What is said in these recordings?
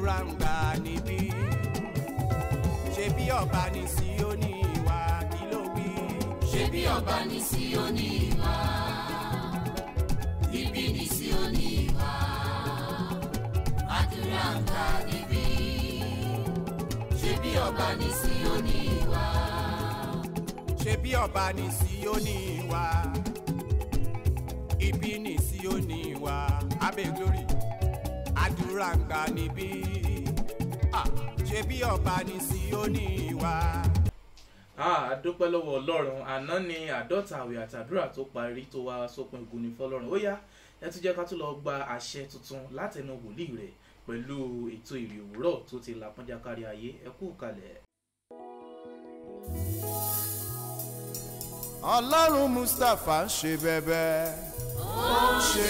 àdúrà ń gbà níbí ṣe bí ọba ní Síónì wá kí ló wí. ṣé bí ọba ní Síónì wá níbí ní Síónì wá àdúrà ń gbà níbí ṣé bí ọba ní Síónì wá ṣe bí ọba ní Síónì wá ibi ní Síónì wá abẹ́ glory àdúrà ń gbà níbí Ah, ṣe bí ọba ní Síónì wá. a dúpẹ́ lọ́wọ́ ọlọ́run àná ni àádọ́ta àwẹ̀ àtàdúrà tó parí tó wá sópin ògùn ní fọlọ́run ó yá ẹ tún jẹ́ ká tún lọ gba àṣẹ tuntun látẹnu wòlíì rẹ̀ pẹ̀lú ètò ìrì òwúrọ̀ tó ti làpọ́njá kárí ayé ẹ kú kalẹ̀. ọlọ́run mustapha ń ṣe bẹ́bẹ́ ó ń ṣe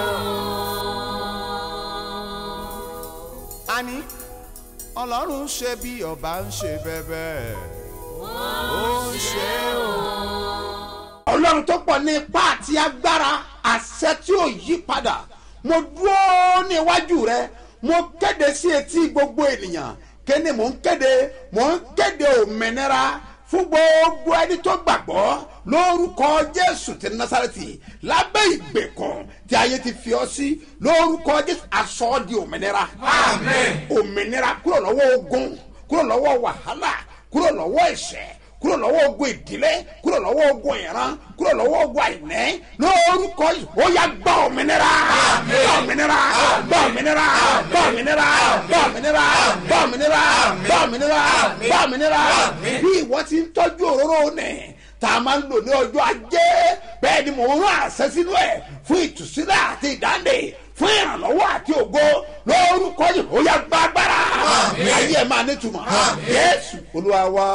o. àní ọlọ́run ṣe bí ọba ń ṣe bẹ́bẹ́ ó ń ṣe o. ọlọ́run tó pọ̀ ní ipá àti agbára àṣẹ tí ò yí padà mo dúró ní iwájú rẹ mo kéde sí etí gbogbo ènìyàn kéde mò ń kéde mò ń kéde òmìnira fún gbogbo ẹni tó gbàgbọ́ lórúkọ jésù ti násàrẹ́tì lábẹ́ ìgbèkùn tí ayé ti fi ọ sí lórúkọ jésù aṣọ ọ́ di òmìnira Àmín. òmìnira kúrò lọ́wọ́ ogun kúrò lọ́wọ́ wàhálà kúrò lọ́wọ́ ẹ̀ṣẹ̀ kúrò lọ́wọ́ ogun ìdílé kúrò lọ́wọ́ ogun ìran kúrò lọ́wọ́ ogun àìní lórúkọ yìí ó yá gbà òmìnira gbà òmìnira gbà òmìnira gbà òmìnira gbà òmìnira gbà òmìnira gbà òmìnira gbà òmìnira bí ìwọ ti ń tọ́jú òróró nì tá a máa ń lò ní ọjọ́ ajé bẹ́ẹ̀ ni mò ń rán àṣẹ sínú ẹ̀ fún ìtúsílẹ̀ àti ìdáǹdè fún ìrànlọ́wọ́ àti ògo lórúkọ yìí ó yá gba agbára ayé ẹ̀ máa nítumọ̀ Jésù Olúwa wa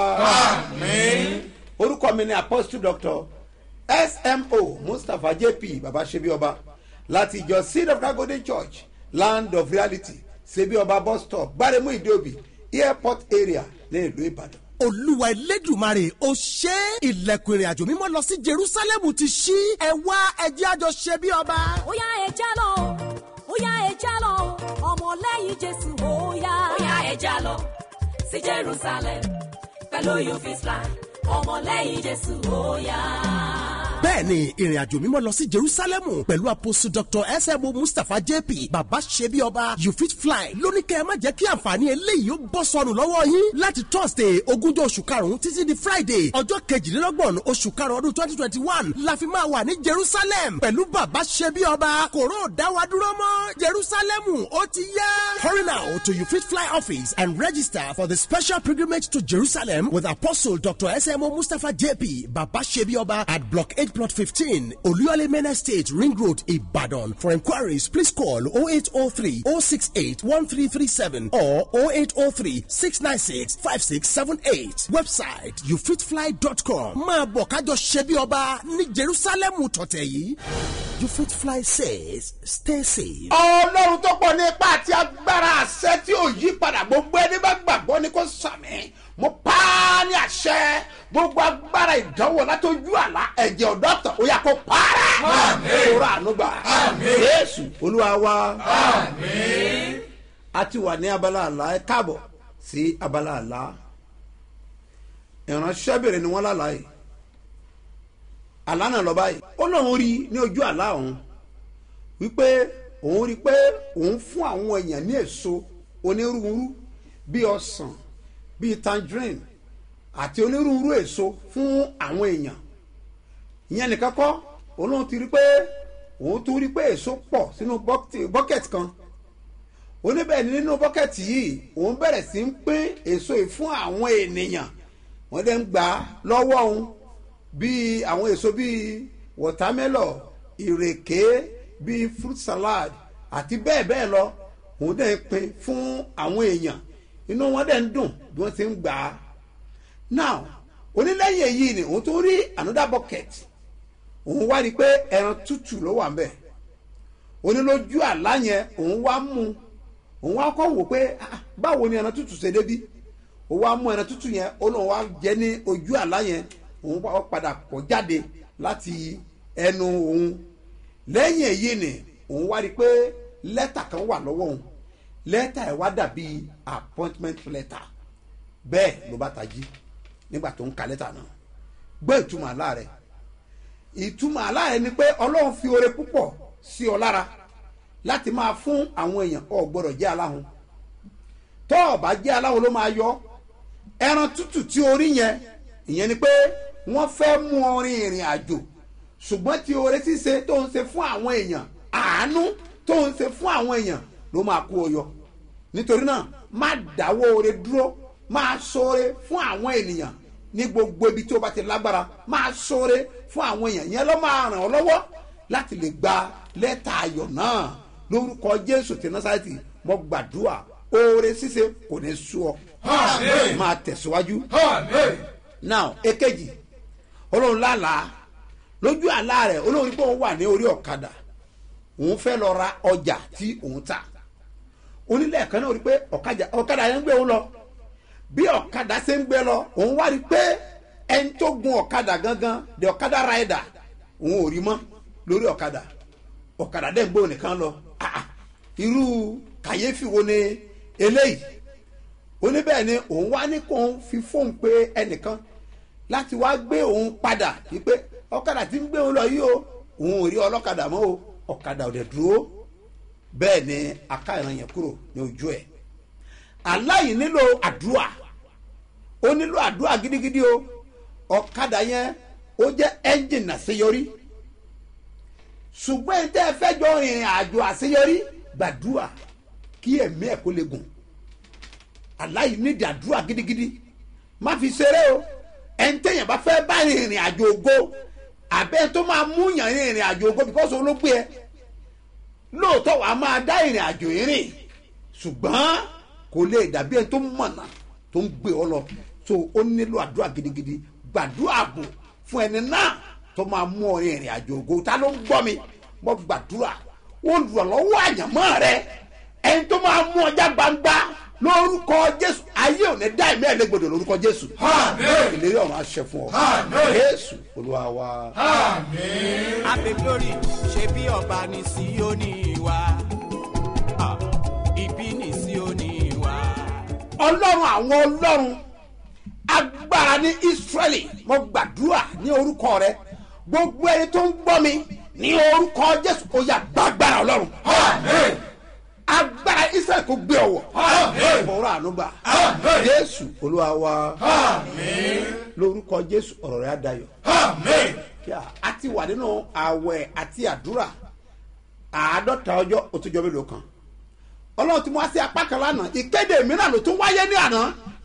orúkọ mi ni apostle doctor smo mustapha jp baba sebioba láti ìjọ seed of God golden church land of reality sebioba bus stop gbaremu ìdíòbí airport area ní ìlú ìbàdàn. olúwa elédùmarè ó ṣe é. ilẹ̀kùn ìrìn àjò mímọ́ lọ sí jerusalem ti ṣí ẹ wá ẹjẹ́ àjọ ṣe bí ọba. ó yá ẹja lọ ó yá ẹja lọ ọmọlẹ́yìn jésù ó yá. ó yá ẹja lọ sí Jerusalem pẹ̀lú you fit fly ọmọlẹ́yìn Jésù ó yá. bẹ́ẹ̀ni ìrìn àjò mímọ́ lọ sí jerusalem pẹ̀lú apostle dr smo mustapha jp baba ṣebi ọba you fit fly lóní kẹ́ ẹ má jẹ́ kí àǹfààní eléyìí ó bọ́ sọnù lọ́wọ́ yín láti thursday ogúnjọ́ oṣù karùn-ún títí di friday ọjọ́ kejìlélọ́gbọ̀n oṣù karùn-ún ọdún twenty twenty one la fi máa wà ní jerusalem pẹ̀lú baba ṣebi ọba kòró dáwà dúró mọ́ jerusalem ó ti yá. hurry now to you fit fly office and register for the special pilgrimage to jerusalem with apostle dr smo mustapha jp baba ṣebi ọba at block eight plot fifteen oluyole main estate ring road ibadan for enquiries please call 0803 068 1337 or 0803 696 5678 website youfitfly.com máa bọ̀ kájọ ṣebi ọba ní jerusalem tọ̀tẹ̀ yìí you fit fly says stay safe. ọlọ́run tó pọ̀ ní ipá àti agbára àṣẹ tí ò yí padà gbogbo ẹni bá gbàgbọ́ ni kò sàmì mo pa á ní àṣẹ gbogbo agbára ìdánwò látọjú àlá ẹ̀jẹ̀ ọ̀dọ́ tán ó yà kó para ìṣòro ànúgbà Jésù olúwa wa a ti wà ní abala àlá ẹ káàbọ̀ sí abala àlá ìránṣẹ́bìnrin ni wọ́n lálàá yìí àlá náà lọ báyìí ó lóun rí ní ojú àlá òun wípé òun rí pé òun fún àwọn èèyàn ní èso onírúurú bíi ọsàn bíi tangerine àti onírúurú èso fún àwọn èèyàn ìyẹn nìkan kọ́ òun lóun ti rí pé òun tún rí pé èso pọ̀ sínú bucket kan oníbẹ̀ ni nínú bucket yìí òun bẹ̀rẹ̀ sí ń pín èso yìí fún àwọn ènìyàn wọ́n dẹ̀ ń gbà á lọ́wọ́ òun bíi àwọn èso bíi watermelon ìrèké bíi fruit salad àti bẹ́ẹ̀ bẹ́ẹ̀ lọ òun dẹ̀ ń pín fún àwọn èèyàn inú wọn dẹ̀ ń dùn bí wọ́n ti ń gbà á now onílẹ̀yìn èyí ni òun tún rí another bucket òun wá rí i pé ẹran tútù ló wà ń bẹ̀ onílójú àlá yẹn òun wá mú òun wá kọ́ wò pé ah, báwo ni ẹran tútù ṣe débí òun wá mú ẹran tútù yẹn ó lóun wá jẹ ní ojú àlá yẹn òun wá padà kọ́ jáde láti ẹnu òun lẹ́yìn èyí ni òun wá rí i pé lẹ́tà kan wà lọ́wọ́ òun lẹ́tà ẹ̀ wá dàbí appointment letter bẹ́ẹ̀ ló bá tají nígbà tó ń ka lẹ́tà náà gbọ́ ìtumọ̀ àlá rẹ̀ ìtumọ̀ àlá rẹ̀ ni pé ọlọ́run fi oore púpọ̀ sí ọ lára láti máa fún àwọn èèyàn ọ gbọ́dọ̀ jẹ́ aláhùn tọ́ ọ bá jẹ́ aláhùn ló máa yọ ẹran tútù tí orí yẹn ìyẹn ni pé wọ́n fẹ́ mú ọ rin ìrìn àjò ṣùgbọ́n tí oore ṣíṣe tó ń ṣe fún àwọn èèyàn àánú tó ń ṣe fún àwọn èèyàn ló máa kó o yọ nítorí náà má dáwọ́ oore dúró máa ṣoore fún àwọn ènìyàn ní gbogbo ibi tí o bá ti lágbára máa ṣoore fún àwọn èèyàn yẹn ló máa ràn ọ́ lọ́wọ́ láti lè gba lẹ́tà ayọ̀ náà lórúkọ jésù ti násàlẹ́tì mo gbàdúrà oore ṣíṣe kò ní sú ọ máa tẹ̀síwájú now èkejì olóhùn lálàá lójú àlá rẹ̀ olóhùn pé òun wà ní orí ọ̀kadà òun fẹ́ lọ ra ọjà tí òun ta onílẹ̀ kan náà rí pé ọ̀kadà yẹn ń gbé òun lọ bí ọ̀kadà ṣe ń gbé lọ òun wá rí pé ẹni tó gun ọ̀kadà gangan the ọ̀kadà rider òun ò rí mọ́ lórí ọ̀kadà ọ̀kadà dẹ̀ ń gbé òun nìkan lọ ah ah irú kàyéfì wo ni eléyìí oníbẹ̀ ni òun wá ní kó òun fi fóun pé ẹnìkan láti wá gbé òun padà wípé ọ̀kadà tí ń gbé òun lọ yìí o òun ò rí ọlọ́kadà mọ́ o ọ̀kadà ò dẹ̀ dúró bẹ́ẹ̀ ni aká ìran yẹn kúrò ní ojú ẹ̀ aláì nílò àdúrà ó nílò àdúrà gidigidi o ọ̀kadà yẹn ó jẹ́ ẹ́ńjìnì àṣeyọrí ṣùgbọ́n ẹni tẹ́ ẹ fẹ́ jọ ìrìn àjò àṣeyọrí gbàdúrà kí ẹ̀mí ẹ̀ kó lè gùn aláì nídìí àdúrà gidigidi má fi ṣeré o ẹni tẹ́yìn bá fẹ́ bá ìrìn àjò ògo àbẹ́ tó máa mú yàn ìrìn àjò ògo bíkọ́sì olóògbé ẹ lóòótọ́ wàá máa dá ìrìn àjò ìrìn ṣùgbọ́n kò lè dàbí ẹni tó mọ̀nà tó ń gbé ọ lọ so ó nílò àdúrà gidigidi gbàdúrà ààbò fún ẹni náà tó máa mú ọ rin ìrìn àjò ògo ta ló ń gbọ́ mi mo gbàdúrà olùrànlọ́wọ́ àyànmọ́ rẹ ẹni tó máa mú ọjà gbangba lórúkọ jésù ayé ò ní dá ẹ̀mí ẹ̀ légbodò lórúkọ jésù ìlérí ọ̀run aṣẹ fún ọ jésù olúwa wa. abe glory ṣe bí ọba ní síónì wa Ah, ibi ní síónì wa. ọlọ́run àwọn ọlọ́run agbára ní israẹli mo gbàdúrà ní orúkọ rẹ gbogbo ẹni tó ń gbọ́ mi ní orúkọ jésù ó yà gbàgbára ọlọ́run agbára israẹli kò gbé ọwọ́ ọ̀rọ̀ ànúgbà jésù olúwa wa lórúkọ jésù ọ̀rọ̀ rẹ á dayọ̀ kí a a ti wà nínú àwẹ̀ àti àdúrà àádọ́ta ọjọ́ ó tún jọ mélòó kan ọlọ́run ti mú wá sí apá kan lánàá ìkéde mìíràn ló tún wáyé ní àná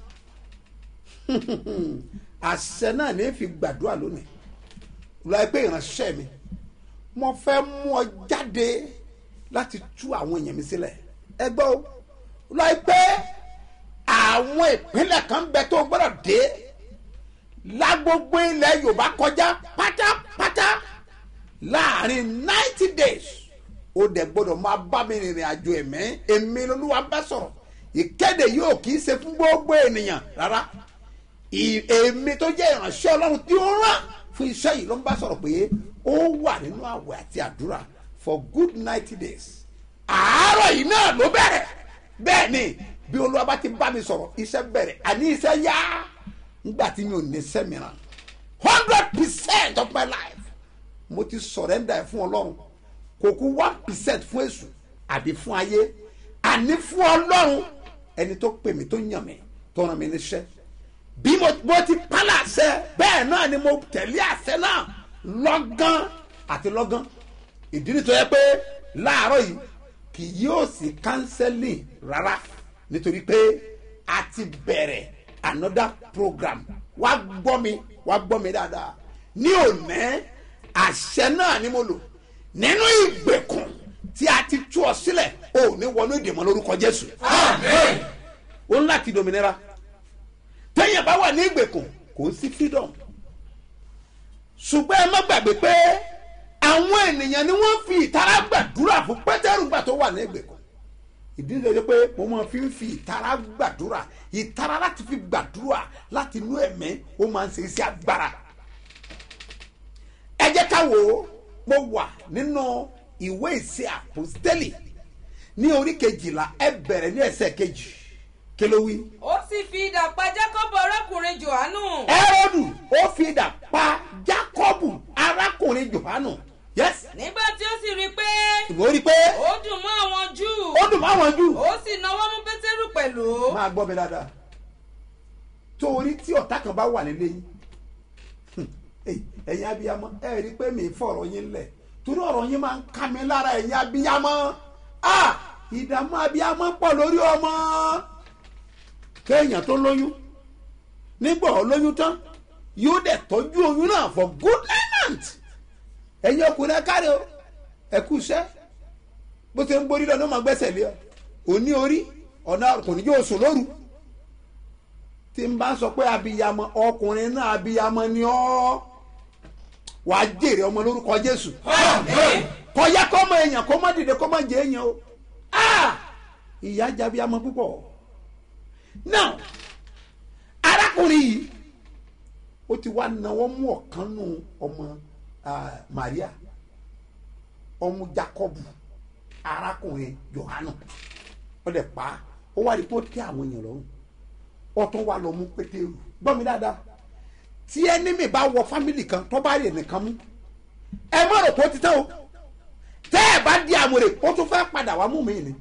àṣẹ náà ní fi gbàdúrà lónìí lọ́ọ́ pé ìránṣẹ́ mi mo fẹ́ mú ọ jáde láti tú àwọn èèyàn mi sílẹ̀ ẹ gbọ́ o lọ́ọ́ pé àwọn ìpínlẹ̀ kan ń bẹ tó gbọ́dọ̀ dé lágbogbo ilẹ̀ yorùbá kọjá pátápátá láàrin ninety days ó dẹ̀ gbọ́dọ̀ máa bá mi rìnrìn àjò ẹ̀mí èmi lolúwa bá sọ̀rọ̀ ìkéde yóò kì í ṣe fún gbogbo ènìyàn rárá ì- èmi tó jẹ́ ìránṣẹ́ ọlọ́run tí ó rán fún iṣẹ́ yìí ló ń bá sọ̀rọ̀ pé ó wà nínú àwẹ̀ àti àdúrà for good ninety days àárọ̀ yìí náà ló bẹ̀rẹ̀ bẹ́ẹ̀ ni bí olúwa bá ti bá mi sọ̀rọ̀ iṣẹ́ bẹ̀rẹ̀ àní iṣẹ́ yá nígbà tí mi ò ní iṣẹ́ mìíràn hundred percent of my life mo ti surrender ẹ̀ fún ọlọ́run kò kú one percent fún èṣù àbí fún ayé àní fún ọlọ́run ẹni tó pè mí tó yàn mí tó ràn mí níṣẹ́ bí mo mo ti pálá àṣẹ bẹ́ẹ̀ náà ni mo tẹ̀lé àṣẹ náà lọ́gán àti lọ́gán ìdí nítorí yẹ pé láàárọ̀ yìí kì yóò sí counseling rárá nítorí pé a ti bẹ̀rẹ̀ another program wá gbọ́ mi wá gbọ́ mi dáadáa ní òní àṣẹ náà ni mo lò nínú ìgbèkùn tí a ti tú ọ sílẹ̀ ò ní wọnú ìdèmọ̀ lórúkọ jésù ó ń láti dominira téèyàn bá wà ní ìgbèkùn kò sí freedom ṣùgbọ́n ẹ má gbàgbé pé àwọn ènìyàn ni wọ́n fi ìtara gbàdúrà fún pétérù gbà tó wà ní ìgbèkùn ìdí nítorí pé mo máa fi ń fi ìtara gbàdúrà ìtara láti fi gbàdúrà láti inú ẹ̀mí ó máa ń ṣe iṣẹ́ agbára ẹ jẹ́ ká wò ó mo wà nínú ìwé ìṣe àpòstélì ní orí kejìlá ẹ bẹ̀rẹ̀ ní ẹsẹ̀ kejì kí ló wí. ó sì fi idà pa jákọ́bù arákùnrin johannu. ẹrọdù ó fi idà pa jákọ́bù arákùnrin johanu yes nígbà tí ó sì rí i pé ìwọ rí i pé ó dùn mọ́ àwọn júù ó dùn máwọn jù. ó sì náwó mú pétérù pẹ̀lú. máa gbọ́ mi dáadáa torí tí ọ̀tá kan bá wà nílé yín hmm, eh, ẹ̀yin abiyamọ ẹ rí i pé mi fọ̀rọ̀ yín lẹ̀ torí ọ̀rọ̀ yín máa ń ká mi lára ẹ̀yin abiyamọ ah ìdààmú abiyamọ pọ̀ lórí ọmọ kéèyàn tó lóyún nígbà ó lóyún tán yóò dẹ̀ tọ́jú oyún náà for good nine months ẹ̀yin ọkùnrin ẹ káre o ẹ kú iṣẹ́ bó ṣe ń borí lọ ní ọmọ gbẹ́sẹ̀ lé ọ òní orí ọ̀nà ọkùnrin yóò sùn lóru tí n bá sọ pé abiyamọ ọkùnrin náà abiyamọ ni ọ́ wà á jèrè ọmọ lórúkọ jésù kọjá kọ́ ọmọ èèyàn kó má dìde kó má jẹ èèyàn o Ah! ìyá jẹ abiyamọ púpọ̀ now arákùnrin yìí ó ti wá náwó mú ọ̀kan nù ọmọ ah, maria ọmọ jacob arákùnrin johanu ó lè pa á ó wá rí i pé ó tẹ àwọn èèyàn lọ́rùn ó tún wá lọ mú pétérù gbọ́ mi dáadáa tí ẹnìmí bá wọ fámìlì kan tó bá rí ẹnìkan mú ẹ má rò pé ó ti tẹ́ o tẹ́ ẹ bá di àmúre ó tún fẹ́ padà wá mú mi ni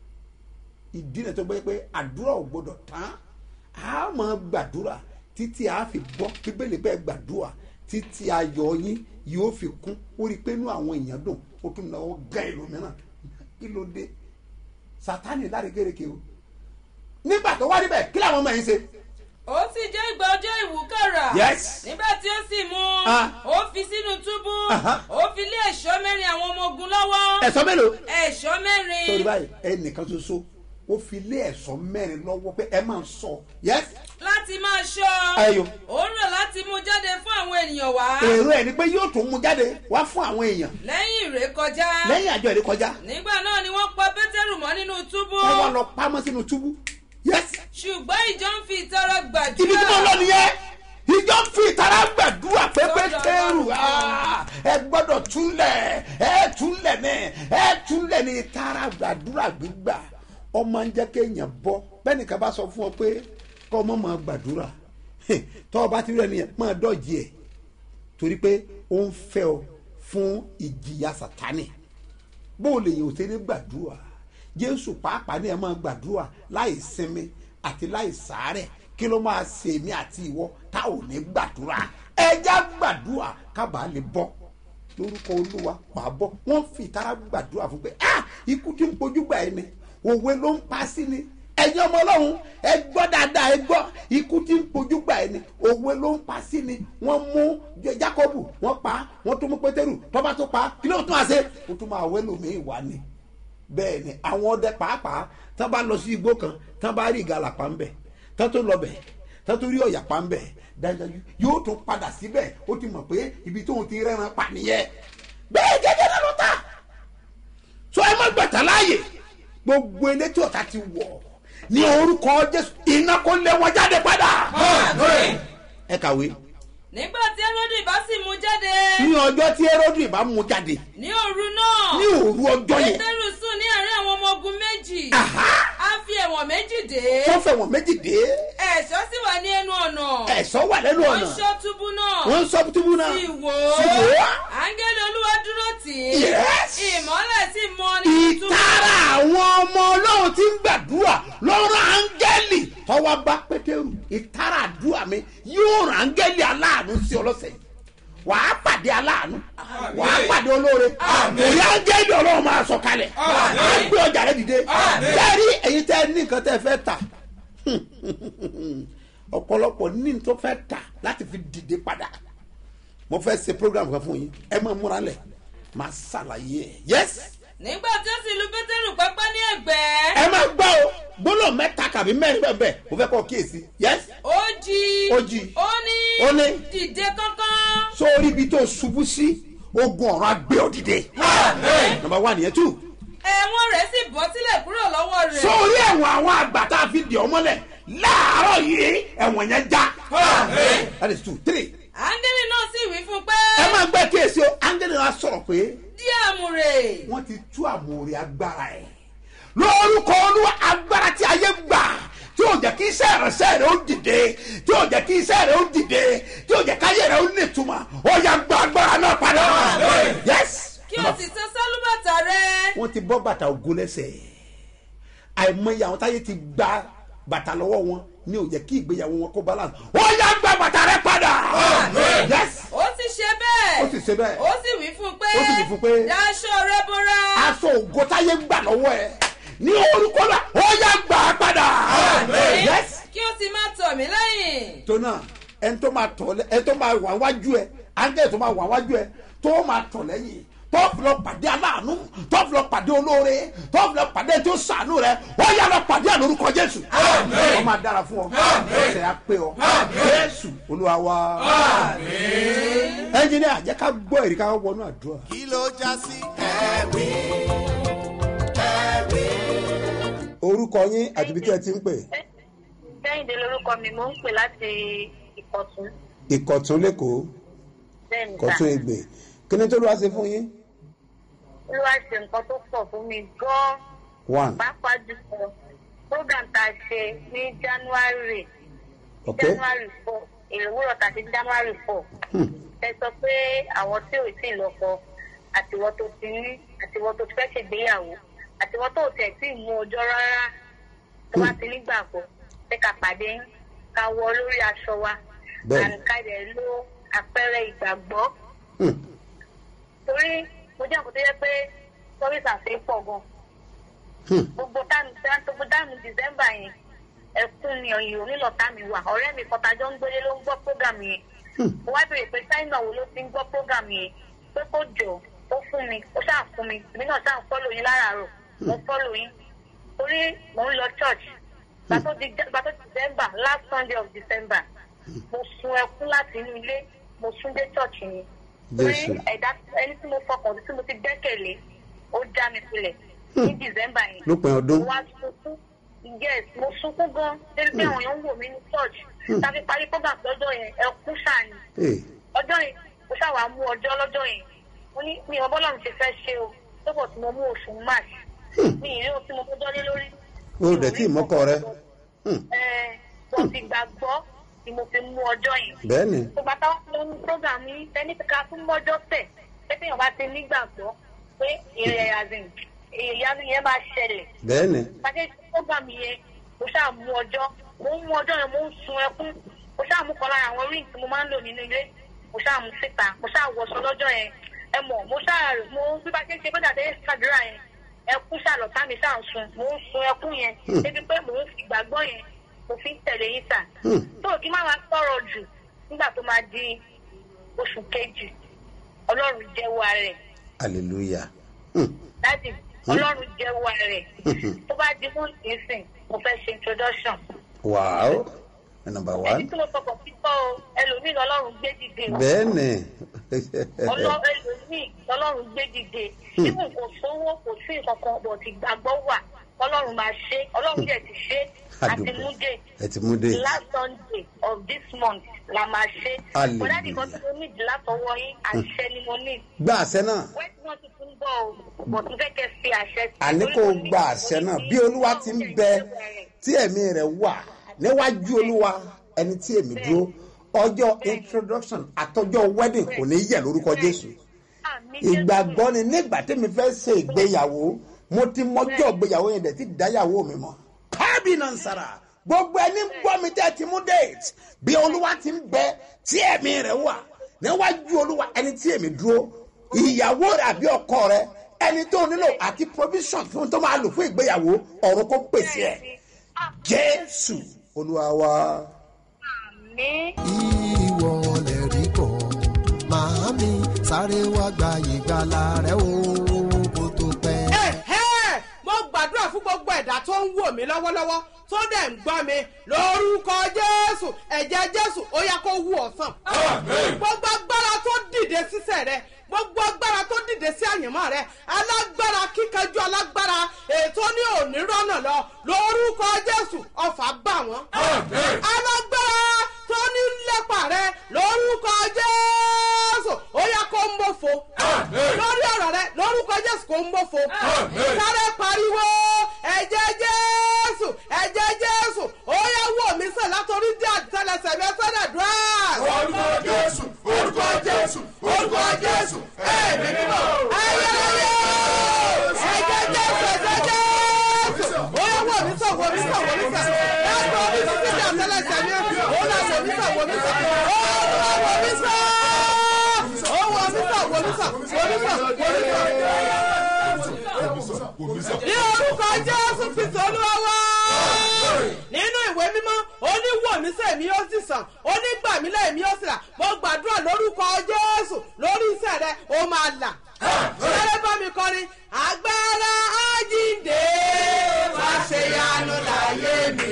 ìdí náà tó gbé pé àdúrà ò gbọdọ̀ tán a máa gbàdúrà títí a fi bọ́ bíbélì pé gbàdúrà títí ayọ̀ yín yóò fi kún ó rí i pé inú àwọn èèyàn dùn ó tún náwó gán ẹlòmíràn kí ló dé sátani láre kéréke o nígbà tó wá níbẹ̀ kí làwọn ọmọ yẹn ṣe. ó sì jẹ́ ìgbà ọjọ́ ìwúkàrà. Yes. nígbà tí ó sì mú Ah. ó fi sínú túbú Aha. ó fi lé ẹ̀ṣọ́ mẹ́rin àwọn ọmọ ogun lọ́wọ́. ẹ̀sọ́ mélòó. ẹ̀ṣọ́ mẹ́rin. sórí báyìí ẹnìkan ṣoṣo ó fi lé ẹ̀sọ́ mẹ́rin lọ́wọ́ pé ẹ máa ń sọ yẹ́s. láti máa ṣọ́. Ayọ̀. ó ń rò láti mú jáde fún àwọn ènìyàn wá. èrò ẹ̀ ni pé yóò tún mú jáde wá fún àwọn èèyàn lẹ́yìn ìrékọjá. lẹ́yìn àjọ ìrè kọjá nígbà náà ni wọ́n pa pétérù mọ́ nínú túbú. wọ́n wá lọ pamọ́ sínú túbú yẹ́s. ṣùgbọ́n ìjọ ń fi ìtara gbàdúrà. ibi tí mo lọ nìyẹn ìjọ fi ìtara gbàdúrà pé pétérù ah, ẹ gbọ́dọ̀ túlẹ̀ ẹ túlẹ̀ ní ẹ túlẹ̀ ní ìtara gbàdúrà gbígbà ọmọ ń jẹ́ kéèyàn bọ́ bẹ́ẹ̀ nìkan bá sọ fún ọ pé kọ́ ọmọ máa gbàdúrà tọ́ ọ bá ti rẹ̀ nìyẹn máa dọ̀jì ẹ̀ torí pé ó ń fẹ́ ọ fún ìjìyà sátánì bó o lè yàn ó ṣe ní gbàdúrà jésù pàápàá ní ẹ máa gbàdúrà láì sinmi àti láì sàárẹ̀ kí ló máa ṣe èmi àti ìwọ tá ò ní gbàdúrà ẹja gbàdúrà kábàá lè bọ́ lórúkọ olúwa wàá bọ́ wọ́n fi ìtara gbàdúrà fún pé ah ikú tí ń pojú gbà ẹ́ ni òwe ló ń pa sí ni ẹ̀yin ọmọ ọlọ́run ẹ gbọ́ dáadáa ẹ gbọ́ ikú tí ń pojú gbà ẹ́ ni òwe ló ń pa sí ni wọ́n mú jákọ́bù wọ́n pa wọ́n tún mú pétérù tọ́ba tó pa kí ló tún àṣẹ ó tún máa wẹ́ lómi ìwà ni bẹ́ẹ̀ ni àwọn ọdẹ pàápàá tán bá lọ sí igbó kan tán bá rí ìgalà pa ń bẹ̀ tán tó lọ bẹ̀ tán tó rí ọ̀yà pa ń bẹ̀ dájúdájú yóò tún padà síbẹ̀ ó ti mọ̀ pé ibi tóun ti rẹ́ran pa nìyẹn bẹ́ẹ̀ gẹ́gẹ́ náà ló ta so ẹ má gbàtà láàyè gbogbo elétí ọ̀tá ti wọ̀ ní orúkọ jésù iná kó lé wọn jáde padà ẹ kàwé nígbà tí ẹrọ́dì bá sì mú jáde. ní ọjọ́ tí ẹrọ́dù ìbá mú jáde ní òru náà. ní òru ọjọ́ yẹn pétérù sùn ní àárín àwọn ọmọ ogun méjì. Aha. a fi ẹ̀wọ̀n méjì dé. wọ́n fẹ́ wọ̀n méjì dé ẹ̀ṣọ́ sì wà ní ẹnu ọ̀nà. ẹ̀sọ́ wà lẹ́nu wọ́n ọ̀nà ṣọ́ túbú náà. wọ́n ń sọ túbú náà sì wò sì wò ó. ó. áńgẹ́lì olúwa dúró tì í. Yes. ìmọ́lẹ̀ sì mọ nínú túbú. ìtara àwọn ọmọ ọlọ́run tí ń gbàdúrà lọ́rọ̀ áńgẹ́lì tọ́wọ́ bá pétérù ìtara àdúrà mi yóò rán áńgẹ́lì aláàánú sí ọlọ́sẹ̀ yìí wàá pàdé aláàánú wàá pàdé olóore òrí áńgẹ́lì ọlọ́run máa sọ kalẹ̀ á gbé ọjà rẹ dìde bẹ́ẹ̀ni èyí tẹ́ ní nǹkan tẹ́ fẹ́ tà ọ̀pọ̀lọpọ̀ ní n tó fẹ́ tà láti fi dìde padà mo fẹ́ ṣe program kan fún yín ẹ máa múra lẹ̀ máa ṣàlàyé ẹ̀ yẹ́sì nígbà tí ó sì lu pétérù pẹ́pẹ́ ní ẹ̀gbẹ́. ẹ máa gbọ́ o gbọ́dọ̀ mẹ́ta kàbí mẹ́rin bẹ́ẹ̀ bẹ́ẹ̀ mo fẹ́ kọ́ kíyèsí yes ó jí. Ó jí. ó ní. Ó ní. dìde kánkán. sórí ibi tó ṣubú sí ogun ọ̀rọ̀ agbé ọ dìde number one yẹn two ẹ̀wọ̀n rẹ̀ sì bọ́ sílẹ̀ kúrò lọ́wọ́ rẹ̀. sórí ẹ̀wọ̀n àwọn àgbà tá a fi dì ọ mọ́lẹ̀ láàárọ̀ yìí ẹ̀wọ̀n yẹn já that is two three áńgẹ́lì náà sì wí fún un pé. ẹ máa gbẹ́ kíyèsí o áńgẹ́lì wa sọ̀rọ̀ pé dí àmùrè. wọ́n ti tú àmúre agbára ẹ̀ ìránṣẹ́ rẹ ó dìde tí yóò jẹ́ kí iṣẹ́ rẹ ó dìde tí yóò jẹ́ káyé rẹ ó nítumọ̀ ó yà gba agbára náà padà yes kí o sì tẹ sálúbàtà rẹ. wọ́n ti bọ́ bàtà ògo lẹ́sẹ̀ àìmọye àwọn táyé ti gba bàtà lọ́wọ́ wọn ní ò jẹ́ kí ìgbéyàwó wọn kó balance ó yà gba bàtà rẹ padà yes ó sì ṣe bẹ́ẹ̀. ó sì ṣe bẹ́ẹ̀ ó sì wí fún un pé. Ó sì wí fún un pé. daṣọ rẹ bóra. aṣọ ògo táyé gbà lọ́wọ́ ẹ ní orúkọ náà ó yà gbà á padà yes kí o sì máa tọ̀ mí lẹ́yìn. tó náà ẹni tó máa tọ̀ lẹ́ ẹni tó máa wà wájú ẹ ángẹ́lì tó máa wà wájú ẹ tó máa tọ̀ lẹ́yìn tó fi lọ pàdé aláàánú tó fi lọ pàdé olóore tó fi lọ pàdé tó sànú rẹ ó yà lọ pàdé ẹ lórúkọ jésù ó máa dára fún ọ ẹsẹ̀ á pé ọ jésù olúwa wa ẹnjìnìá jẹ́ ká gbọ́ èrè ká wọnú àdúrà. kí ló já sí ẹ̀wí ẹ̀wí. orúkọ yín àti ibi tí ẹ ti ń pè kẹ́hìndé lorúkọ mi mò ń pè láti ìkọ̀tún ìkọ̀tún lẹ́kọ̀ọ́ bẹ́ẹ̀ níta kọ̀tún ègbè kí ni tó ló wá ṣe fún yín. olúwa ṣe nǹkan tó pọ̀ fún mi gan-an one pàápàá jùlọ program tá a ṣe ní january ok january four èrè wúrọ̀ tàbí january four Hmm. ẹ sọ pé àwọn tí ò tí ì lọ́kọ àtiwọ́ tó ti ní àtiwọ́ tó ti fẹ́ ṣègbéyàwó àtiwọ́ tó tẹ̀ tí ì mú ọjọ́ rárá tó bá ti nígbàgbọ́ pé ká pàdé yín, ká wọ lórí aṣọ wa Bẹ́ẹ̀ni. àǹká rẹ̀ ló àpẹẹrẹ ìgbàgbọ́ Hmm. torí mo jẹ́ nǹkan tó yẹ pé service àti pọ̀ gan Hmm. gbogbo táàmù gbogbo táàmù december yẹn ẹkún ni ọyìn onílọ̀tà mi wà ọ̀rẹ́ mi kan tajọ́ ń gbélé ló ń gbọ́ program yẹn mo wá béèrè pé china wo ló ti ń gbọ́ program yẹn pé kó jọ ó fún mi ó ṣáà fún mi èmi náà ṣáà ń fọ́lò yín láràárọ̀ mo fọ́lò yín torí mò ń lọ church gbàtó di gbàtó december last sunday of december mo sun ẹkún láti inú ilé mo sún dé church yẹn torí Jésù. ẹ̀dá ẹni tí mo fọkàn sí tí mo ti gbẹ́kẹ̀lé ó já mi sílẹ̀ ní december yẹn lópin ọdún mo wá sunkún yes mo sunkún gan débi pé àwọn èèyàn ń wò mí ní church tàbí parí program lọ́jọ́ yẹn ẹkún ṣàní Hey. ọjọ́ yẹn mo ṣàwà mú ọjọ́ lọ́jọ́ yẹn mo ní mi ò bọ́lọ́run ṣe fẹ́ ṣe o lọ́pọ̀ tí mo mú oṣù march mi ì rí ohun tí mo gbọ́dọ̀ lé lórí. o dẹ̀ tí ìmọ́kọ rẹ Hmm. ẹ mo ti gbàgbọ́ ni mo fi mú ọjọ́ yẹn bẹ́ẹ̀ ni gbogbo àtàwọn tó ń program yìí ẹni ká fún mọ́jọ́ tẹ̀ pé téèyàn bá ti nígbàgbọ́ pé ìrẹ̀ àzìn ìyanu yẹn máa ṣẹlẹ̀ bẹ́ẹ̀ ni pàṣẹ program yẹn mo ṣáà mú ọjọ́ mo ń mú ọjọ́ yẹn mo ń sun ẹkún mo ṣáà mú kan lára àwọn ring tí mo máa ń lò nínú ilé mo ṣáà mú síta mo ṣáà wọṣọ lọ́jọ́ yẹn ẹ mọ̀ mo ṣáà mo bí bá ṣe ń ṣe pé dàdé ṣàdúrà yẹn ẹkún ṣàlọ́tà mi ṣáà ń sun mo ń sun ẹkún yẹn débi pé mo ń fi ìgbàgbọ́ yẹn mo fi ń tẹ̀lé yín sà tó kí má máa sọ̀rọ̀ jù nígbà tó máa di oṣù kejì ọlọ́run jẹ́wọ́ rẹ̀ hallelujah Hmm. láti ọlọ́run jẹ́wọ́ rẹ̀ tó bá di fún ìsìn mo fẹ́ ṣe introduction. wow number ẹni one tí mo fọkàn pípọ́ o ẹlòmíì lọ́lọ́run gbé dìde o bẹ́ẹ̀ ni Ọlọ́- ẹlòmíì lọ́lọ́run gbé dìde nígbà kò sówó kò sí nǹkan bọ̀ tí gbàgbọ́ wà ọlọ́run máa ṣe ọlọ́run dẹ̀ ti ṣe àti Àdùpẹ́. mú dé ẹ ti mú dé last sunday of this month la máa ṣe Hallelujah. bọ̀dá nìkan tí mo ní ìdí látọwọ́ yín àṣẹ ni mo ní gba àṣẹ náà wẹ́ẹ̀tì náà ti tún bọ̀ o bọ̀ tún fẹ́ kẹ́ fi àṣẹ sí i. àní Torí kò mo ní- gba àṣẹ náà bí olúwa ti ń bẹ tí ẹ̀mí rẹ̀ wà níwájú olúwa ẹni tí èmi dúró ọjọ́ introduction àtọjọ́ wedding kò ní yẹ lórúkọ jésù Àmì Jésù. ìgbàgbọ́ ni nígbà tí mi fẹ́ ṣe ìgbéyàwó mo ti mọjọ́ ìgbéyàwó yẹn dẹ̀ ti dáyàwó mi mọ́ kábínà ń sara gbogbo ẹni ń gbọ́ mi tẹ́ ti mú déètì bí olúwa ti ń bẹ tí ẹ̀mí rẹ̀ wà níwájú olúwa ẹni tí èmi dúró ìyàwó rẹ̀ àbí ọkọ rẹ̀ ẹni tó nílò àti provision fún tó máa lò fún ìgbéyàwó ọ̀run kó pèsè ẹ̀ jésù olúwa wa. Àmì. ìwọ lè rí bọ̀ màámi sáré wá gba ìgbàlà rẹ o kó tó pẹ́. Ẹ̀hẹ́! mo gbàdúrà fún gbogbo ẹ̀dá tó ń wò mí lọ́wọ́lọ́wọ́ tó dẹ̀ ń gbọ́ mi lórúkọ jésù ẹ̀jẹ̀ jésù ó yá kó wú ọ̀sán. gbogbo agbára tó dìde sísẹ̀ rẹ gbogbo agbára tó dìde sí àyànmọ́ rẹ alágbára kíkanjú alágbára ètò ní òní rọ́nà lọ lórúkọ jésù ọ̀fà bá wọn. alágbára tó ní lépa rẹ lórúkọ jésù ó yá kó mọ́fo lórí ọ̀rọ̀ rẹ lórúkọ jésù kó mọ́fo sáré pariwo ẹ̀jẹ̀ jésù ẹ̀jẹ̀ jésù ó yá wò mí sàn wò mí sàn wò mí sàn olúwa wò mí sàn ó wò mí sàn wò mí sàn wò mí sàn wò mí sàn ní orúkọ jésù kristu olúwa wá nínú ìwé mímọ́ ó ní wò mí sẹ́ mi ó sì sàn ó ní gbà mí lẹ́yìn mi ó sì là mo gbàdúrà lórúkọ jésù lórí iṣẹ́ rẹ ó máa là sáré bá mi kọrin agbára ájíǹde wá ṣe yanu láyé mi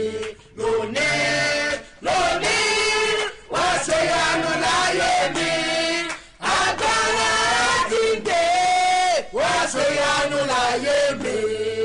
lónìí lónìí wá ṣe yanu láyé mi agbára ájíǹde wá ṣe yanu láyé mi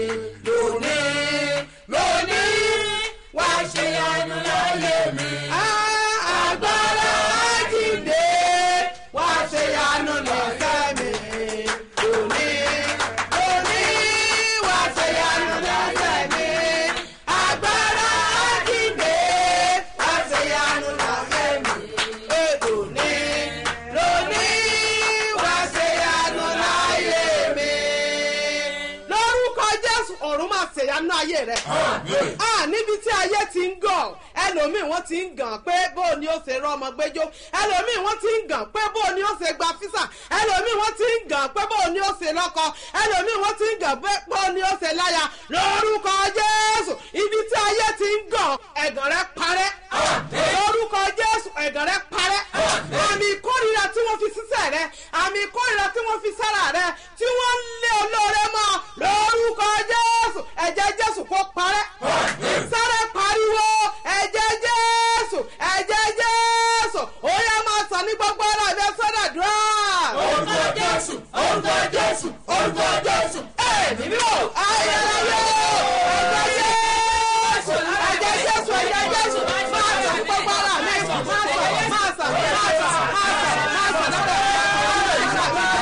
lónìí lónìí wá ṣe yanu láyé mi. agbára ájíǹde wá ṣe yanu lọ́sẹ̀ mi lónìí lónìí wá ṣe yanu lọ́sẹ̀ mi. agbára ájíǹde wá ṣe yanu lọ́sẹ̀ mi lónìí lónìí wá ṣe yanu láyé mi. lórúkọ jésù ọ̀run máa ṣèyanu ayé rẹ̀ a níbi tí ayé ti ń gàn ẹlòmíì wọ́n ti ń gàn pé bó ni ó ṣe rán ọmọ gbẹjọ ẹlòmíì wọ́n ti ń gàn pé bó ni ó ṣe gba físà ẹlòmíì wọ́n ti ń gàn pé bó ni ó ṣe lọ́kọ ẹlòmíì wọ́n ti ń gàn pé bó ni ó ṣe láya lórúkọ jésù ibi tí ayé ti ń gàn ẹ̀gàn rẹ̀ parẹ́ lórúkọ jésù ẹ̀gàn rẹ̀ parẹ́ àmì ìkórìíra tí wọ́n fi sísẹ̀ rẹ àmì ìkórìíra tí wọ́n fi sára rẹ tí wọ́n ń lé olóore mọ́ lórúkọ jésù ẹ̀jẹ̀ jésù kó parẹ́ sáré pariwo ẹ̀jẹ̀ jésù ẹ̀jẹ̀ jésù ó yẹ máa sàn ní gbogbo ara rẹ sọ́dọ̀ dùrà. orúkọ jésù orúkọ jésù orúkọ jésù ẹ̀mí mi ò ayẹyẹ ẹ̀jẹ̀ jésù ẹ̀jẹ̀ jésù ẹ̀jẹ̀ jésù máa sàn ní gbogbo ara mi máa sàn máa sàn máa sàn máa sàn máa sàn lọ́dọ̀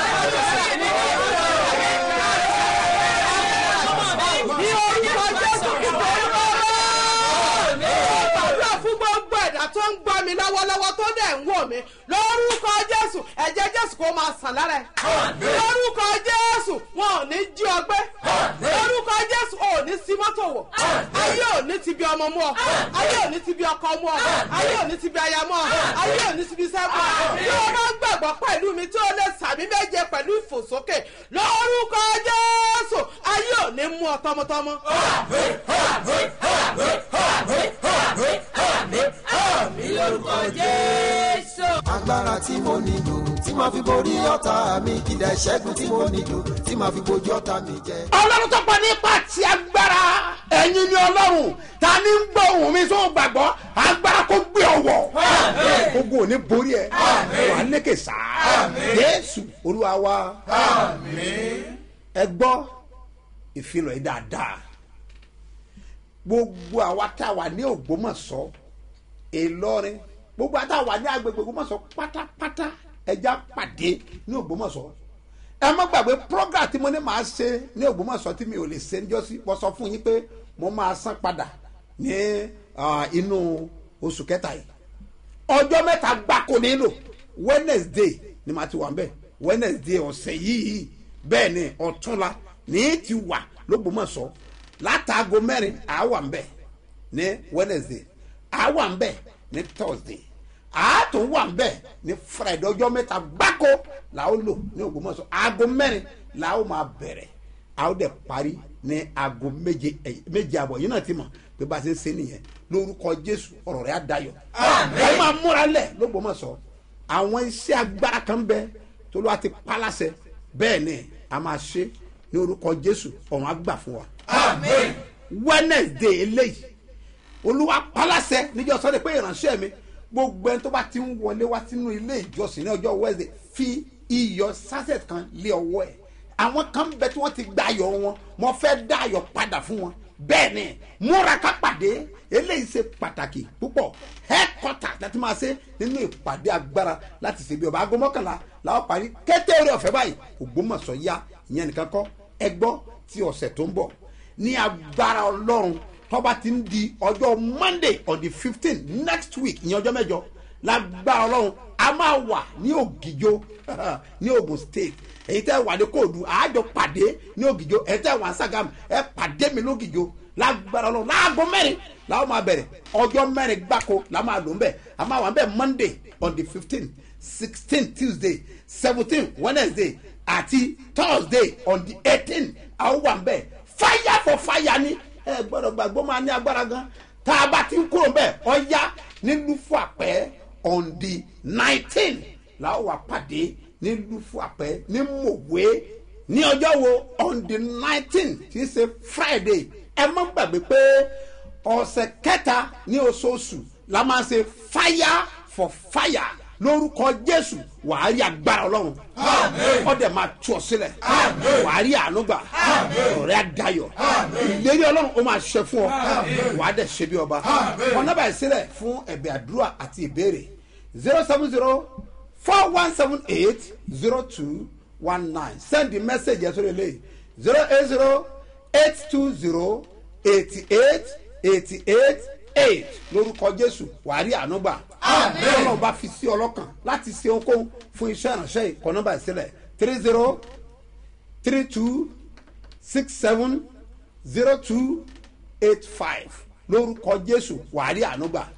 ní orúkọ jésù kìtọ́ olúwa gbàdúrà fún gbogbo ẹ̀dá tó ń gbọ́ mi lọ́wọ́lọ́wọ́ tó dẹ̀ ń wò mí lórúkọ jésù ẹ̀jẹ̀ jésù kò máa sàn lára ẹ̀ lórúkọ jésù wọn ò ní jí ọgbẹ́ lórúkọ jésù ò ní sí mọ́tò wọ̀ ayé ò ní ti bí ọmọ mú ọ ayé ò ní ti bí ọkọ mú ọ ayé ò ní ti bí aya mú ọ ayé ò ní ti bí iṣẹ́ mú ọ bí o bá gbàgbọ́ pẹ̀lú mi tí o lè sàmì méje pẹ̀lú ìfòsókè lórúkọ jésù ayé ò ní mú ọ tọmọtọmọ. lórúkọ jésù. agbára tí mo nílò tí màá fi borí ọ̀tá mi ìdá ìṣẹ́gun tí mo nílò tí màá fi bojú ọ̀tá mi jẹ. ọlọ́run tó pa nípa ti agbára ẹ̀yin ni ọlọ́run ta ni ń gbọ́ ohùn mi tó gbàgbọ́ agbára kó gbé ọwọ́ ogun ò ní borí ẹ wà á lékè sáà jésù olúwa wa ẹ gbọ́ ìfilọ̀ yìí dáadáa gbogbo àwa tá a wà ní ògbómọ̀ṣọ́ ìlọrin gbogbo àwa tá a wà ní agbègbè ògbómọ̀ṣọ́ pátápátá ẹja pàdé ní ògbómọ̀ṣọ́ ẹ má gbàgbé program tí mo ní màá ṣe ní ògbómọ̀ṣọ́ tí mi ò lè ṣe níjọ́sí mo sọ fún yín pé mo máa san padà ní ah, inú oṣù kẹta yìí ọjọ́ mẹ́ta gbáko nílò wednesday ni màá ti wà mbẹ́ wednesday ọ̀sẹ̀ yìí bẹ́ẹ̀ ni ọ̀túnla ní ti wà lógbómọ̀ṣọ́ látàgò mẹ́rin àá wà mbẹ́ ní wednesday àá wà mbẹ́ ní thursday àá tún wà mbẹ́ ní friday ọjọ́ mẹ́ta gbáko làá lò ní ògbómọ̀ṣọ́ aago mẹ́rin làá máa bẹ̀rẹ̀ àá dẹ̀ parí ní aago méje ẹ̀yìn- méje àbọ̀ yìí náà ti mọ̀ pé bá a ṣe ń ṣe nìyẹn lórúkọ jésù ọ̀rọ̀ rẹ̀ á dayọ̀ ẹ máa múra lẹ̀ lógbómọ̀ṣọ́ àwọn iṣẹ́ agbára kan bẹ tó ló wá ti pálásẹ bẹ́ẹ̀ ni a máa ṣe ní orúkọ jésù ọ̀run á gbà fún wa. wednesday eléyìí olúwa pálásẹ níjọ́ sọ́dẹ̀ pé ìránṣẹ́ mi gbogbo ẹni tó bá ti ń wọlé wá sínú ilé ìjọsìn ní ọjọ́ wednesday fi iyọ̀ sachet kan lé ọwọ́ ẹ̀ àwọn kan bẹ tí wọ́n ti gba ayọ̀ wọn mo fẹ́ dá ayọ̀ padà fún wọn bẹ́ẹ̀ ni múra ká pàdé eléyìí ṣe pàtàkì púpọ̀ headquarter láti máa ṣe nínú ìpàdé agbára láti ṣe bí ọba aago mọ́kànlá làwọn parí kété orí ọ̀fẹ́ báyìí ògbómọ̀ṣọ́ yá ìyẹn nìkan kọ́ ẹgbọ́ ti ọ̀sẹ̀ tó ń bọ̀ ní agbára ọlọ́run tọ́ba ti ń di ọjọ́ monday on the fifteen next week ìyẹn ọjọ́ mẹ́jọ lágbára ọlọ́run a máa wà ní ògìjó ní ogun state èyí tẹ́ wà ní kóòdù àájọ pàdé ní ògìjó èyí tẹ́ wà ní sagam ẹ pàdé mi lógìjó lágbára ọlọ́run láago mẹ́rin làwọn máa bẹ̀rẹ̀ ọjọ́ mẹ́rin gbáko la máa lò ń bẹ̀ a máa wà ń bẹ̀ monday on the fifteen sixteen tuesday seventeen wednesday àti thursday on the eighteen àwọn wà ń bẹ̀ fire for fire ni ẹ gbọ́dọ̀ gbàgbọ́ máa ní agbára gan tá a bá ti ń kúrò ń bẹ̀ ọ̀ya nílùú fún àpẹ́ on the nineteen làwọn wà pàdé nílùú fún àpẹ́ ní mòwe ní ọjọ́ wo on the nineteen tí í ṣe friday ẹ má gbàgbé pé ọ̀sẹ̀ kẹta ní oṣooṣù la máa ṣe fire for fire lórúkọ jésù wàá rí agbára ọlọ́run ọdẹ máa tú ọ sílẹ̀ wàá rí àánú gbà ọ̀rẹ́ àdayọ̀ ìlérí ọlọ́run ó máa ṣe fún ọ wàá dẹ̀ ṣe bí ọba ọ̀nà báyìí sílẹ̀ fún ẹ̀bẹ̀ àdúrà àti ìbéèrè zero seven zero four one seven eight zero two one nine send the message yẹn sórí eléyìí zero eight zero eight two zero eighty eight eighty eight eight lórúkọ jésù wàá rí àánú gbà ọlọ́run bá fi sí ọlọ́kàn láti ṣe ohunkóhun fún iṣẹ́ ìránṣẹ́ ìkọ́ nọ́mbà ìsílẹ̀ three zero three two six seven zero two eight five lórúkọ jésù wàá rí àánú gbà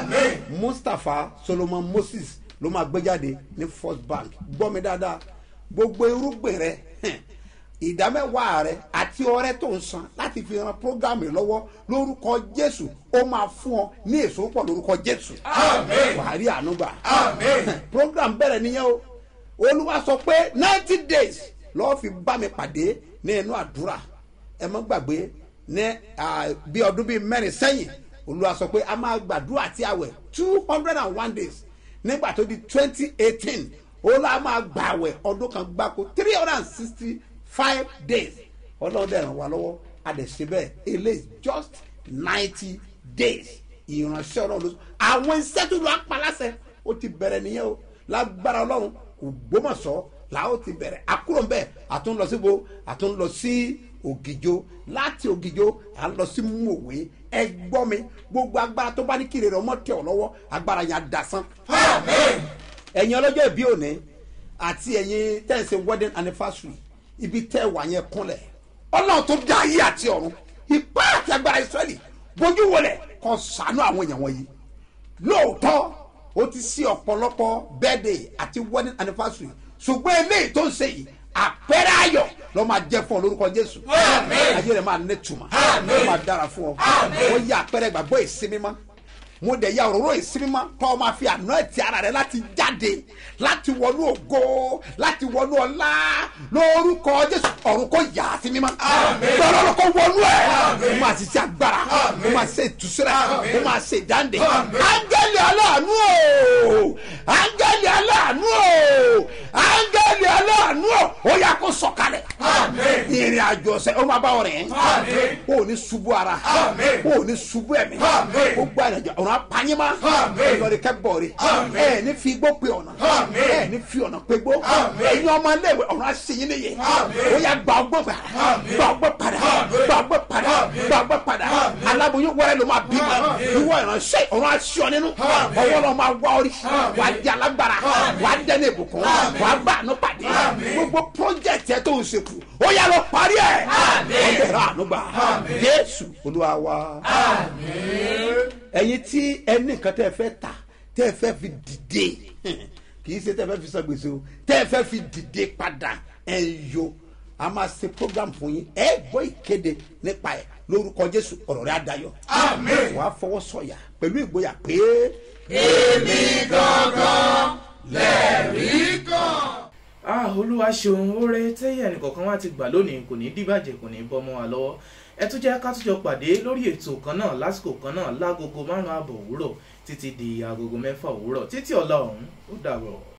mustapha solomon moses ló máa gbé jáde ní first bank gbọ́ mi dáadáa gbogbo irúgbìn rẹ hẹn, ìdámẹ́wàá rẹ àti ọrẹ tó ń san láti fi ran programme lọ́wọ́ lórúkọ jésù ó máa fún ọ ní èso pọ̀ lórúkọ jésù wàá rí àánú gbà program bẹ̀rẹ̀ nìyẹn o olúwa sọ pé ninety days lọ́ọ́ fi bá mi pàdé ní inú àdúrà ẹ mọ́ gbàgbé ní ah, bí ọdún bíi mẹ́rin sẹ́yìn olúwa sọ pé a máa gbàdúrà àti àwẹ̀ two hundred and one days nígbà tó di twenty eighteen ó lá máa gbàwẹ̀ ọdún kan gbáko three hundred and sixty five days ọlọ́run dẹ̀ ràn wá lọ́wọ́ àdẹ̀sẹ̀ bẹ́ẹ̀ eléyìí just ninety days ìránṣẹ́ ọlọ́run ló sọ àwọn iṣẹ́ tó lọ apaláṣẹ ó ti bẹ̀rẹ̀ nìyẹn o lágbára ọlọ́run ògbómọ̀ṣọ́ làwọn ti bẹ̀rẹ̀ àkúrò ń bẹ̀ àtún lọ síbo àtún lọ sí ògìjó láti ògìjó à ń lọ sí mòwe ẹ gbọ́ mi gbogbo agbára tó bá ní kiri rẹ̀ ọmọ tẹ̀ ọ́ lọ́wọ́ agbára yẹn á dasán ẹ̀yin ọlọ́jọ́ ìbí òní àti ẹ̀yin tẹ̀sí wedding anniversary ibi tẹ́ wà yẹn kúnlẹ̀ ọlọ́run tó dá ayé àti ọ̀run ipá àti agbára israẹli bójú wọlé kọ́ sànú àwọn èèyàn wọ̀nyí lóòótọ́ ó ti sí ọ̀pọ̀lọpọ̀ birthday àti wedding anniversary ṣùgbọ́n eléyìí tó ń ṣe yìí àpẹẹrẹ ayọ̀ lọ́ máa jẹ́ fún ọ lórúkọ jésù ayé rẹ̀ máa ní tùmọ̀ ó máa dára fún ọ ó yẹ àpẹẹrẹ ìgbàgbọ́ ìsinmi mọ́ mo dẹ̀ ya òróró ìsinmi mọ́ tọ́ ọ máa fi àná ẹ̀tì ara rẹ láti jáde láti wọnú ògo láti wọnú ọlá lórúkọ jésù ọ̀run kò yà á sí mímọ́ gbọ́dọ̀ ọ̀run kò wọnú ẹ̀ mo máa ṣiṣẹ́ agbára mo máa ṣe ìtúsílẹ̀ mo máa ṣe ìdáǹdè áńgẹ́lì aláàánú o áńgẹ́lì aláàánú o áńgẹ́lì aláàánú o ó yà kó sọ̀kalẹ̀ ìrìn àjò ọ̀sẹ̀ ó máa bá ọ rìn ó ní ṣubú ara ó ní ṣubú ẹ̀mí ó gbọ́ ìrìnàjò ọ̀run apanyima lọ́ọ̀rì kẹ́bọ̀ọ̀rì ẹ̀ ní fi igbó pe ọ̀nà ẹ̀ ní fi ọ̀nà pe gbó ẹ̀yin ọmọ iléèwé ọ̀run aṣèyí nìyẹ ó yà gba ọgbọ́n padà gba ọgbọ́n padà gba ọgbọ́n padà gba ọgbọ́n padà aláboyún wẹ́rẹ́ ló máa bí ma ìwọ ìránṣẹ́ ọ̀run aṣọ nínú ọwọ́ náà máa wá orí wà á di alágbára wà á dẹ́nu ìbùkún wà á bá àánú pàdé gbogbo project ẹ tó ń ṣekú ó yà lọ parí ẹ̀ ọ̀dẹ̀ rà àánú gbà jésù olúwa wa ẹ̀yin tí ẹni nǹkan tẹ́ ẹ fẹ́ ta tẹ́ ẹ fẹ́ fi dìde kì í ṣe tẹ́ ẹ fẹ́ fi sọ gbèsè o tẹ́ ẹ fẹ́ fi dìde padà ẹ yo a máa ṣe program fún yín ẹ gbọ́ ìkéde nípa ẹ lórúkọ jésù ọ̀rọ̀ rẹ adayọ wàá fọwọ́ sọ̀yà pẹ̀lú ìgboyà pé. èmi gangan lẹ́rìí kan. ah olúwa ṣeun oore tẹ́yẹ̀ nìkọ̀ọ̀kan wá ti gbà lónìí kò ní dìbàjẹ́ kò ní bọ́ mọ́ wa lọ́wọ́ ẹ tún jẹ́ ká tún jọ pàdé lórí ètò kan náà lásìkò kan náà lágogo márùn-ún ààbọ̀ òwúrọ̀ títí di agogo mẹ́fà òwúrọ̀ títí ọ̀la ọ̀hún ó dàbọ̀.